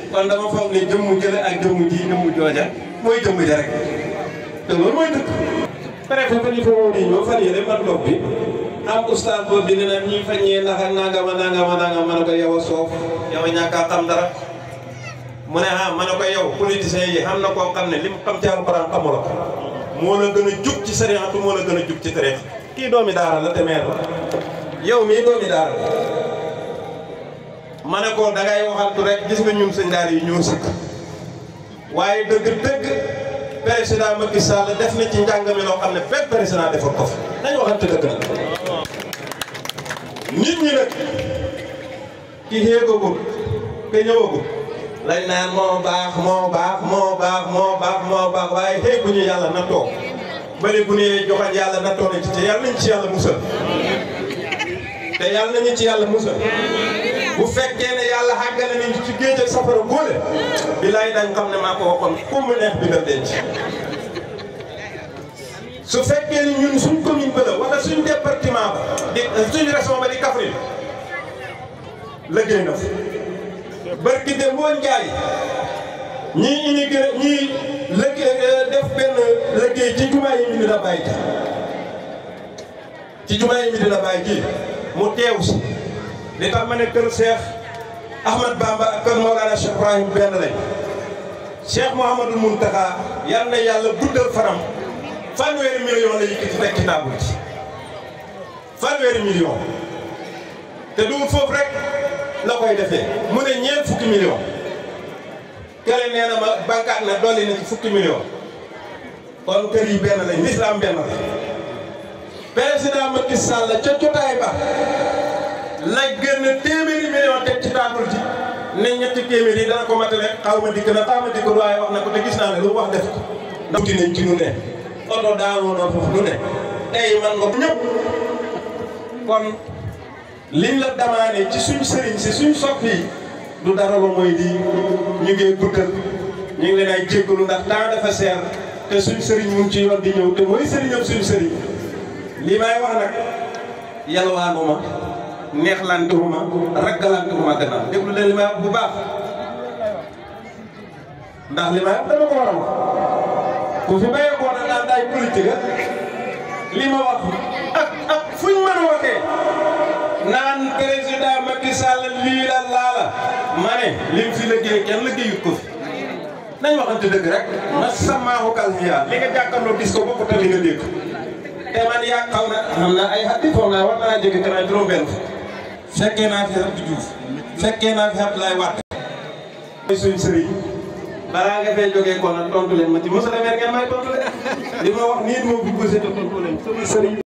kon dama foog ne jëmm jële ak jëmm ji jëmm jooja mooy jëmm ja rek te loolu mooy dëkk préfet fa ñu fa woo nii ñoo fan yële man toog bi am oustaz boobu bi ne naan ñi faññee ndax ak nangama nangama nangama ma ne ko yow a soof yow a ñàkk a xam dara mu ne ah ma ne ko yow politiciens yi xam na koo xam ne li mu xam ci alxuraan xamula ko moo la gën a jub ci sariatu moo la gën a jub ci tariix kii doomi daara la te meer la yow mii doomi daara la ma ne ko dangay waxantu rek gis nga ñun sëñ daara yi ñoo sëkk waaye dëgg dëgg président Macky Sall def na ci njàng mi loo xam ne benn président defal ko fi nañu waxante dëgg nag nit ñi nag ki xéegagul ke ñëwagul lañ naan moo baax moo baax moo baax moo baax moo baax waaye xéeguñu yàlla na toog bëri bu ne joxoon yàlla na toog ci te yàlla nañ ci yàlla musal te yàlla nañu ci yàlla musal bu fekkee ne yàlla xàggale nañ ci géej ak safara góole bilaay dañ xam ne maa ko waxoon ku mu neex bi nga denc su fekkee ni ñun suñ commune ba la wala suñ département ba di suñ région ba di Kaffrine liggéey na fi barki de moo njaay ñii immigré ñii liggéey def benn liggéey ci jumaa yi mi dina bàyyi ci jumaa yi mi dina bàyyi ji mu teew si li tax ma ne kër Cheikh Ahmad Bamba ak kër Mawlana Cheikh Ibrahim benn lañ Cheikh Mouhamadou Mountakha yal na yàlla guddal faram fanweeri million la yëkkati teg ci table ci fanweeri million te du foofu rek la koy defee mu ne ñeent fukki million kële nee na ma bankaat na dolli na ci fukki million kon kër yi benn lañ lislaam benn la président Macky Sall ca jotaay ba la gën téeméeri million teg ci table ci ne ñetti téeméer yi dana ko matale xaw ma dikk na xaw ma dikk waaye wax na ko te gis naa ne lu mu wax def ko ndax uti nañ ci nu ne oto daanoo na foofu lu ne tey man nga ñëpp kon liñ la damaane ci suñ sëriñ si suñ soppi yi du dara la mooy di ñu ngi guddal ñu ngi leen ay jéggalu ndax temps dafa seer te suñ sëriñ mu ngi ci yoon di ñëw te mooy sëriñam suñ sëriñ li may wax nag yalwaanuma neexlantewuma raggalantewuma gannaaw déglu leen li may wax bu baax ndax li may wax dama ko war a wax ku fi bayee koo na naan daay politique li ma wax ak ak fuñ mën a waxee naan président Macky Sall lii la laa la ma ne lim fi liggéey kenn liggéeyut ko fi nañ waxante dëgg rek ma samaaxu kal xiyaar li nga jàkkaarloo gis ko bokkut ak li nga dégg te man yaa xaw na xam naa ay xatti foog naa war naa jege kanam juróom benn fekkee naa fi Abdou Diouf fekkee naa fi Abdoulaye Wade mooy suñ sëriñ balaa nga fee jógee ko nag tontu leen ma ci monsieur le maire ngeen may tontu leen li ma wax nii du ma bëgg te tontu leen sama sëriñ